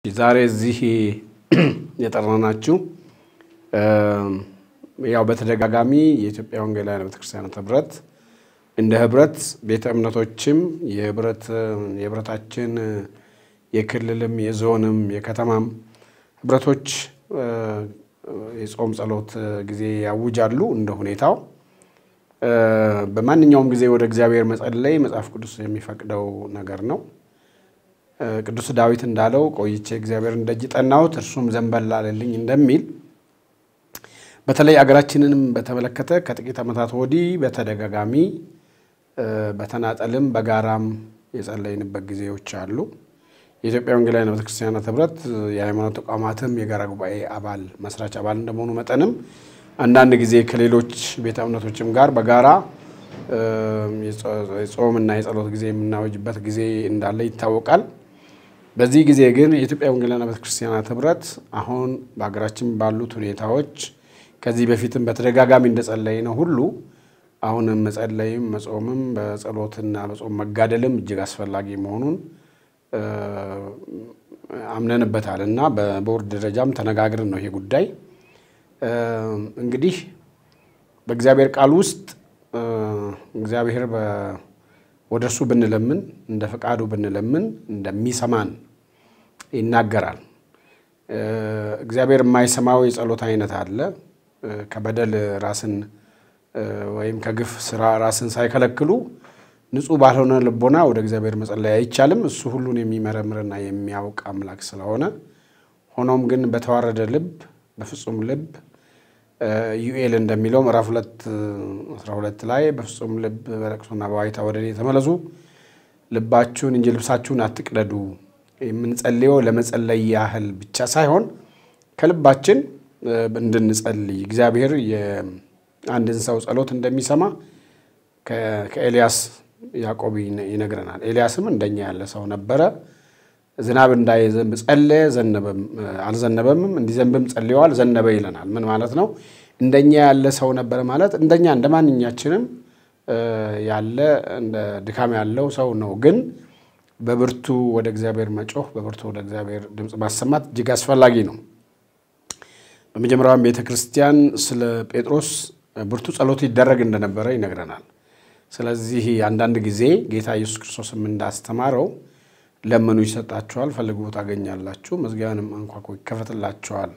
ዛሬ እዚህ የጠራናችሁ ያው በተደጋጋሚ የኢትዮጵያ ወንጌላውያን ቤተክርስቲያናት ህብረት እንደ ህብረት ቤተ እምነቶችም የህብረታችን የክልልም የዞንም የከተማም ህብረቶች የጾም ጸሎት ጊዜ ያውጃሉ። እንደ ሁኔታው በማንኛውም ጊዜ ወደ እግዚአብሔር መጸለይ መጽሐፍ ቅዱስ የሚፈቅደው ነገር ነው። ቅዱስ ዳዊት እንዳለው ቆይቼ እግዚአብሔርን ደጅ ጠናሁት እርሱም ዘንበል አለልኝ እንደሚል በተለይ አገራችንንም በተመለከተ ከጥቂት ዓመታት ወዲህ በተደጋጋሚ በተናጠልም በጋራም የጸለይንበት ጊዜዎች አሉ። የኢትዮጵያ ወንጌላውያን ቤተክርስቲያናት ህብረት የሃይማኖት ተቋማትም የጋራ ጉባኤ አባል መስራች አባል እንደመሆኑ መጠንም አንዳንድ ጊዜ ከሌሎች ቤተ እምነቶችም ጋር በጋራ የጾምና የጸሎት ጊዜ የምናወጅበት ጊዜ እንዳለ ይታወቃል። በዚህ ጊዜ ግን የኢትዮጵያ ወንጌላውያን ቤተክርስቲያናት ህብረት አሁን በሀገራችን ባሉት ሁኔታዎች ከዚህ በፊትም በተደጋጋሚ እንደጸለይ ነው ሁሉ አሁንም መጸለይም መጾምም በጸሎትና በጾም መጋደልም እጅግ አስፈላጊ መሆኑን አምነንበታል እና በቦርድ ደረጃም ተነጋግረን ነው ይሄ ጉዳይ እንግዲህ በእግዚአብሔር ቃል ውስጥ እግዚአብሔር ወደ እርሱ ብንለምን እንደ ፈቃዱ ብንለምን እንደሚሰማን ይናገራል። እግዚአብሔር የማይሰማው የጸሎት አይነት አለ። ከበደል ራስን ወይም ከግፍ ስራ ራስን ሳይከለክሉ ንጹሕ ባልሆነ ልቦና ወደ እግዚአብሔር መጸለይ አይቻልም። እሱ ሁሉን የሚመረምርና የሚያውቅ አምላክ ስለሆነ ሆኖም ግን በተዋረደ ልብ በፍጹም ልብ ዩኤል እንደሚለው ምዕራፍ ሁለት አስራ ሁለት ላይ በፍጹም ልብ በለቅሶና በዋይታ ወደ እኔ ተመለሱ፣ ልባችሁን እንጂ ልብሳችሁን አትቅደዱ። የምንጸልየው ለመጸለይ ያህል ብቻ ሳይሆን ከልባችን እንድንጸልይ እግዚአብሔር የአንድን ሰው ጸሎት እንደሚሰማ ከኤልያስ ያዕቆብ ይነግረናል። ኤልያስም እንደኛ ያለ ሰው ነበረ። ዝናብ እንዳይዘንብ ጸለየ፣ አልዘነበምም። እንዲዘንብም ጸልየዋል፣ ዘነበ ይለናል። ምን ማለት ነው? እንደኛ ያለ ሰው ነበረ ማለት እንደኛ እንደ ማንኛችንም ያለ እንደ ድካም ያለው ሰው ነው። ግን በብርቱ ወደ እግዚአብሔር መጮህ፣ በብርቱ ወደ እግዚአብሔር ድምፅ ማሰማት እጅግ አስፈላጊ ነው። በመጀመሪያውም ቤተ ክርስቲያን ስለ ጴጥሮስ ብርቱ ጸሎት ይደረግ እንደነበረ ይነግረናል። ስለዚህ አንዳንድ ጊዜ ጌታ ኢየሱስ ክርስቶስም እንዳስተማረው ለምኑ ይሰጣችኋል፣ ፈልጉ ታገኛላችሁ፣ መዝጊያውንም አንኳኩ ይከፈትላችኋል።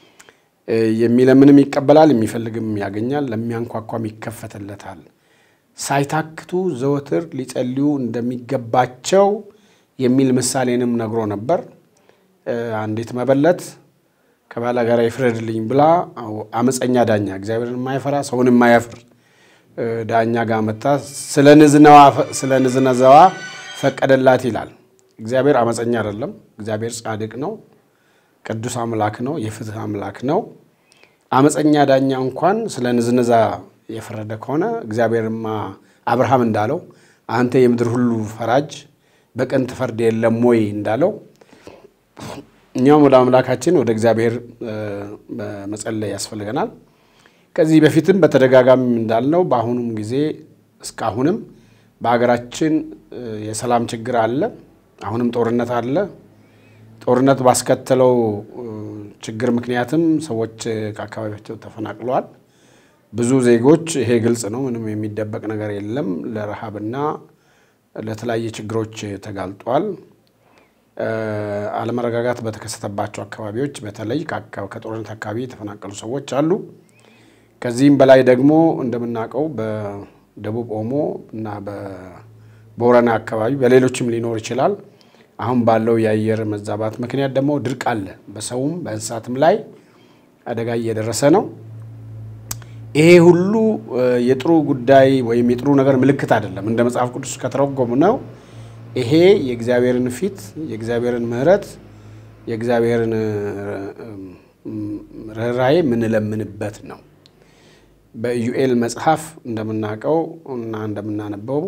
የሚለምንም ይቀበላል፣ የሚፈልግም ያገኛል፣ ለሚያንኳኳም ይከፈትለታል። ሳይታክቱ ዘወትር ሊጸልዩ እንደሚገባቸው የሚል ምሳሌንም ነግሮ ነበር። አንዲት መበለት ከባላ ጋር ይፍረድልኝ ብላ አመፀኛ ዳኛ እግዚአብሔርን የማይፈራ ሰውን የማያፍር ዳኛ ጋር መታ ስለ ንዝነዛዋ ፈቀደላት ይላል። እግዚአብሔር አመፀኛ አይደለም። እግዚአብሔር ጻድቅ ነው። ቅዱስ አምላክ ነው። የፍትህ አምላክ ነው። አመፀኛ ዳኛ እንኳን ስለ ንዝነዛ የፈረደ ከሆነ እግዚአብሔርማ አብርሃም እንዳለው አንተ የምድር ሁሉ ፈራጅ በቀን ትፈርድ የለም ወይ እንዳለው እኛውም ወደ አምላካችን ወደ እግዚአብሔር መጸለይ ያስፈልገናል። ከዚህ በፊትም በተደጋጋሚ እንዳልነው በአሁኑም ጊዜ እስካሁንም በሀገራችን የሰላም ችግር አለ። አሁንም ጦርነት አለ። ጦርነት ባስከተለው ችግር ምክንያትም ሰዎች ከአካባቢያቸው ተፈናቅለዋል። ብዙ ዜጎች ይሄ ግልጽ ነው፣ ምንም የሚደበቅ ነገር የለም፣ ለረሃብና ለተለያየ ችግሮች ተጋልጧል። አለመረጋጋት በተከሰተባቸው አካባቢዎች በተለይ ከጦርነት አካባቢ የተፈናቀሉ ሰዎች አሉ። ከዚህም በላይ ደግሞ እንደምናውቀው በደቡብ ኦሞ እና በቦረና አካባቢ በሌሎችም ሊኖር ይችላል። አሁን ባለው የአየር መዛባት ምክንያት ደግሞ ድርቅ አለ። በሰውም በእንስሳትም ላይ አደጋ እየደረሰ ነው። ይሄ ሁሉ የጥሩ ጉዳይ ወይም የጥሩ ነገር ምልክት አይደለም። እንደ መጽሐፍ ቅዱስ ከተረጎሙ ነው ይሄ የእግዚአብሔርን ፊት፣ የእግዚአብሔርን ምሕረት፣ የእግዚአብሔርን ርኅራኄ የምንለምንበት ነው። በኢዩኤል መጽሐፍ እንደምናውቀው እና እንደምናነበው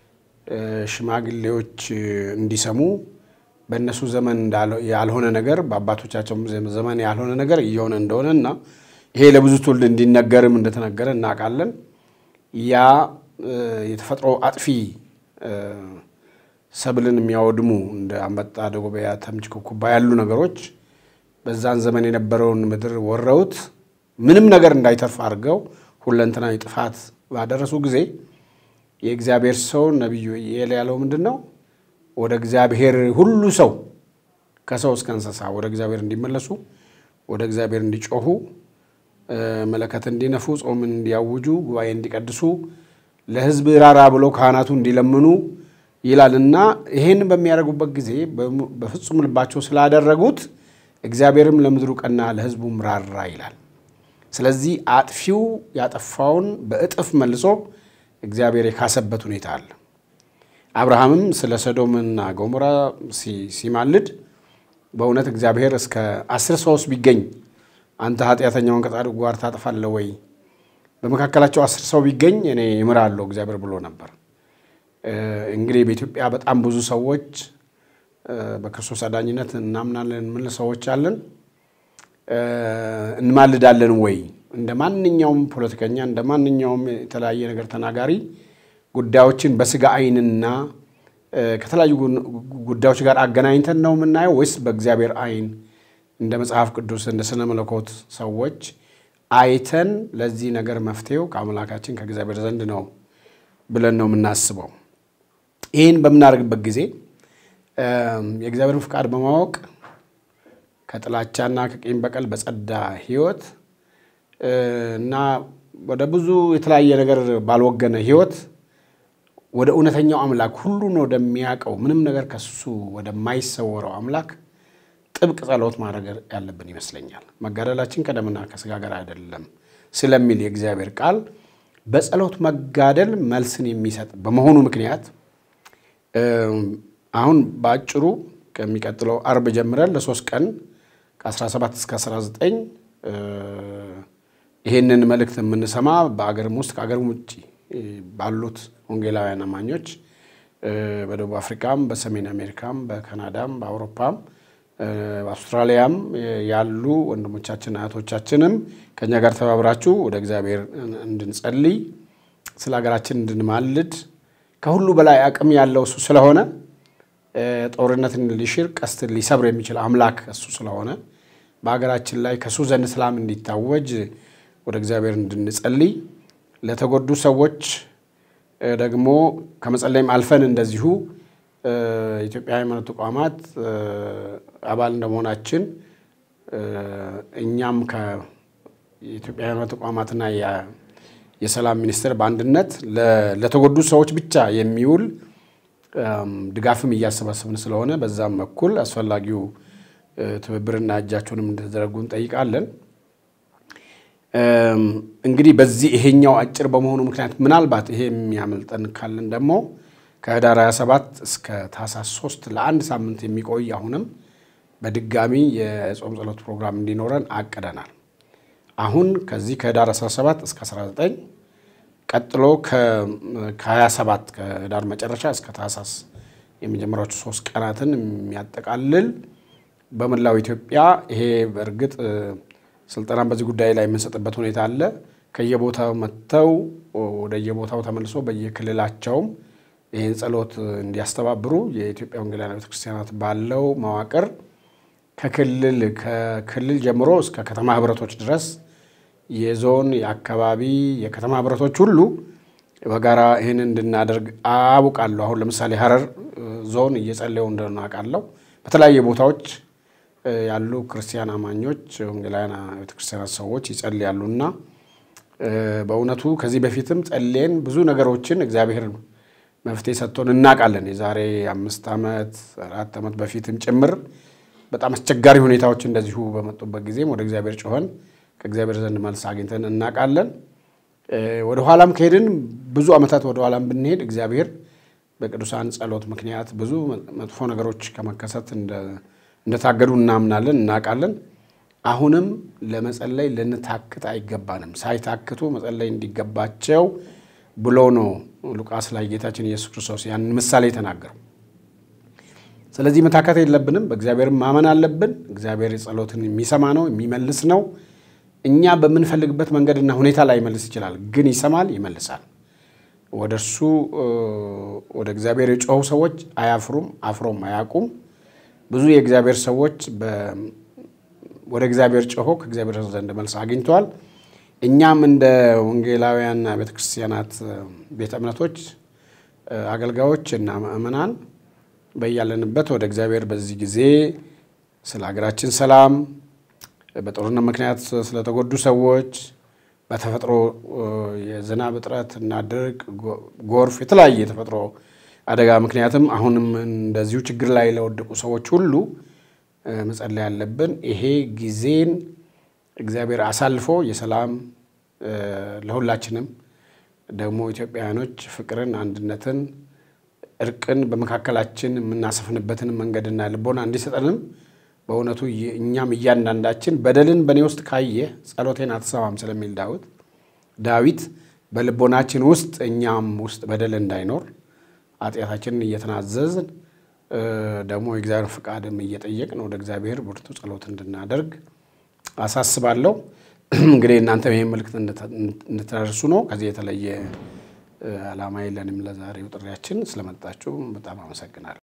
ሽማግሌዎች እንዲሰሙ በእነሱ ዘመን ያልሆነ ነገር በአባቶቻቸው ዘመን ያልሆነ ነገር እየሆነ እንደሆነ እና ይሄ ለብዙ ትውልድ እንዲነገርም እንደተነገረ እናውቃለን። ያ የተፈጥሮ አጥፊ ሰብልን የሚያወድሙ እንደ አንበጣ፣ ደጎበያ፣ ተምች፣ ኩኩባ ያሉ ነገሮች በዛን ዘመን የነበረውን ምድር ወረውት ምንም ነገር እንዳይተርፍ አድርገው ሁለንተናዊ ጥፋት ባደረሱ ጊዜ የእግዚአብሔር ሰው ነቢዩ ኢዩኤል ያለው ምንድን ነው? ወደ እግዚአብሔር ሁሉ ሰው ከሰው እስከ እንስሳ ወደ እግዚአብሔር እንዲመለሱ ወደ እግዚአብሔር እንዲጮሁ መለከት እንዲነፉ ጾምን እንዲያውጁ ጉባኤ እንዲቀድሱ ለሕዝብ ራራ ብለው ካህናቱ እንዲለምኑ ይላል እና ይህን በሚያደርጉበት ጊዜ በፍጹም ልባቸው ስላደረጉት እግዚአብሔርም ለምድሩ ቀና ለሕዝቡም ራራ ይላል። ስለዚህ አጥፊው ያጠፋውን በእጥፍ መልሶ እግዚአብሔር የካሰበት ሁኔታ አለ። አብርሃምም ስለ ሰዶምና ገሞራ ሲማልድ በእውነት እግዚአብሔር እስከ አስር ሰውስ ቢገኝ አንተ ኃጢአተኛውን ከጻድቁ ጋር ታጠፋለህ ወይ? በመካከላቸው አስር ሰው ቢገኝ እኔ እምራለሁ እግዚአብሔር ብሎ ነበር። እንግዲህ በኢትዮጵያ በጣም ብዙ ሰዎች በክርስቶስ አዳኝነት እናምናለን የምንል ሰዎች አለን። እንማልዳለን ወይ? እንደ ማንኛውም ፖለቲከኛ እንደ ማንኛውም የተለያየ ነገር ተናጋሪ ጉዳዮችን በስጋ ዓይንና ከተለያዩ ጉዳዮች ጋር አገናኝተን ነው የምናየው ወይስ በእግዚአብሔር ዓይን እንደ መጽሐፍ ቅዱስ እንደ ስነ መለኮት ሰዎች አይተን ለዚህ ነገር መፍትሄው ከአምላካችን ከእግዚአብሔር ዘንድ ነው ብለን ነው የምናስበው? ይህን በምናደርግበት ጊዜ የእግዚአብሔርን ፍቃድ በማወቅ ከጥላቻና ከቂም በቀል በጸዳ ሕይወት እና ወደ ብዙ የተለያየ ነገር ባልወገነ ሕይወት ወደ እውነተኛው አምላክ ሁሉን ወደሚያውቀው ምንም ነገር ከሱ ወደማይሰወረው አምላክ ጥብቅ ጸሎት ማድረግ ያለብን ይመስለኛል። መጋደላችን ከደምና ከስጋ ጋር አይደለም ስለሚል የእግዚአብሔር ቃል በጸሎት መጋደል መልስን የሚሰጥ በመሆኑ ምክንያት አሁን በአጭሩ ከሚቀጥለው አርብ ጀምረን ለሶስት ቀን ከ17 እስከ 19 ይህንን መልእክት የምንሰማ በአገርም ውስጥ ከአገርም ውጭ ባሉት ወንጌላውያን አማኞች በደቡብ አፍሪካም፣ በሰሜን አሜሪካም፣ በካናዳም፣ በአውሮፓም፣ በአውስትራሊያም ያሉ ወንድሞቻችን እህቶቻችንም ከእኛ ጋር ተባብራችሁ ወደ እግዚአብሔር እንድንጸልይ ስለ ሀገራችን እንድንማልድ ከሁሉ በላይ አቅም ያለው እሱ ስለሆነ ጦርነትን ሊሽር ቀስትን ሊሰብር የሚችል አምላክ እሱ ስለሆነ በሀገራችን ላይ ከእሱ ዘንድ ሰላም እንዲታወጅ ወደ እግዚአብሔር እንድንጸልይ ለተጎዱ ሰዎች ደግሞ ከመጸለይም አልፈን እንደዚሁ የኢትዮጵያ ሃይማኖት ተቋማት አባል እንደመሆናችን እኛም የኢትዮጵያ ሃይማኖት ተቋማትና የሰላም ሚኒስቴር በአንድነት ለተጎዱ ሰዎች ብቻ የሚውል ድጋፍም እያሰባሰብን ስለሆነ በዛም በኩል አስፈላጊው ትብብርና እጃቸውንም እንድትዘረጉ እንጠይቃለን። እንግዲህ በዚህ ይሄኛው አጭር በመሆኑ ምክንያት ምናልባት ይሄ የሚያመልጠን ካለን ደግሞ ከህዳር 27 እስከ ታህሳስ 3 ለአንድ ሳምንት የሚቆይ አሁንም በድጋሚ የጾም ጸሎት ፕሮግራም እንዲኖረን አቅደናል። አሁን ከዚህ ከህዳር 17 እስከ 19 ቀጥሎ ከ27 ከህዳር መጨረሻ እስከ ታህሳስ የመጀመሪያዎቹ ሶስት ቀናትን የሚያጠቃልል በመላው ኢትዮጵያ ይሄ በእርግጥ ስልጠናን በዚህ ጉዳይ ላይ የምንሰጥበት ሁኔታ አለ። ከየቦታው መጥተው ወደየቦታው ተመልሶ በየክልላቸውም ይህን ጸሎት እንዲያስተባብሩ የኢትዮጵያ ወንጌላውያን ቤተክርስቲያናት ባለው መዋቅር ከክልል ከክልል ጀምሮ እስከ ከተማ ህብረቶች ድረስ የዞን የአካባቢ የከተማ ህብረቶች ሁሉ በጋራ ይህን እንድናደርግ አውቃለሁ። አሁን ለምሳሌ ሀረር ዞን እየጸለዩ እንደሆነ አውቃለሁ። በተለያየ ቦታዎች ያሉ ክርስቲያን አማኞች ወንጌላውያን ቤተክርስቲያናት ሰዎች ይጸልያሉና በእውነቱ ከዚህ በፊትም ጸልየን ብዙ ነገሮችን እግዚአብሔር መፍትሄ ሰጥቶን እናውቃለን። የዛሬ አምስት ዓመት አራት ዓመት በፊትም ጭምር በጣም አስቸጋሪ ሁኔታዎች እንደዚሁ በመጡበት ጊዜም ወደ እግዚአብሔር ጮኸን ከእግዚአብሔር ዘንድ መልስ አግኝተን እናውቃለን። ወደ ኋላም ከሄድን ብዙ ዓመታት ወደ ኋላም ብንሄድ እግዚአብሔር በቅዱሳን ጸሎት ምክንያት ብዙ መጥፎ ነገሮች ከመከሰት እንደታገዱ እናምናለን፣ እናውቃለን። አሁንም ለመጸለይ ልንታክት አይገባንም። ሳይታክቱ መጸለይ እንዲገባቸው ብሎ ነው ሉቃስ ላይ ጌታችን ኢየሱስ ክርስቶስ ያንን ምሳሌ የተናገረው። ስለዚህ መታከት የለብንም። በእግዚአብሔር ማመን አለብን። እግዚአብሔር ጸሎትን የሚሰማ ነው፣ የሚመልስ ነው። እኛ በምንፈልግበት መንገድና ሁኔታ ላይ ይመልስ ይችላል፣ ግን ይሰማል፣ ይመልሳል። ወደ እርሱ ወደ እግዚአብሔር የጮኹ ሰዎች አያፍሩም፣ አፍሮም አያውቁም። ብዙ የእግዚአብሔር ሰዎች ወደ እግዚአብሔር ጮሆ ከእግዚአብሔር ዘንድ መልስ አግኝተዋል። እኛም እንደ ወንጌላውያን ቤተ ክርስቲያናት ቤተ እምነቶች አገልጋዮች እና ምእመናን በያለንበት ወደ እግዚአብሔር በዚህ ጊዜ ስለ ሀገራችን ሰላም፣ በጦርነት ምክንያት ስለተጎዱ ሰዎች፣ በተፈጥሮ የዝናብ እጥረት እና ድርቅ፣ ጎርፍ፣ የተለያየ የተፈጥሮ አደጋ ምክንያትም አሁንም እንደዚሁ ችግር ላይ ለወደቁ ሰዎች ሁሉ መጸለይ ያለብን ይሄ ጊዜን እግዚአብሔር አሳልፎ የሰላም ለሁላችንም ደግሞ ኢትዮጵያውያኖች ፍቅርን፣ አንድነትን፣ እርቅን በመካከላችን የምናሰፍንበትን መንገድና ልቦና እንዲሰጠንም በእውነቱ እኛም እያንዳንዳችን በደልን በእኔ ውስጥ ካየ ጸሎቴን አትሰማም ስለሚል ዳዊት ዳዊት በልቦናችን ውስጥ እኛም ውስጥ በደል እንዳይኖር ኃጢአታችንን እየተናዘዝን ደግሞ የእግዚአብሔር ፍቃድም እየጠየቅን ወደ እግዚአብሔር ብርቱ ጸሎት እንድናደርግ አሳስባለሁ። እንግዲህ እናንተ ይህን መልእክት እንድትደርሱ ነው። ከዚህ የተለየ ዓላማ የለንም። ለዛሬው ጥሪያችን ስለመጣችሁ በጣም አመሰግናለሁ።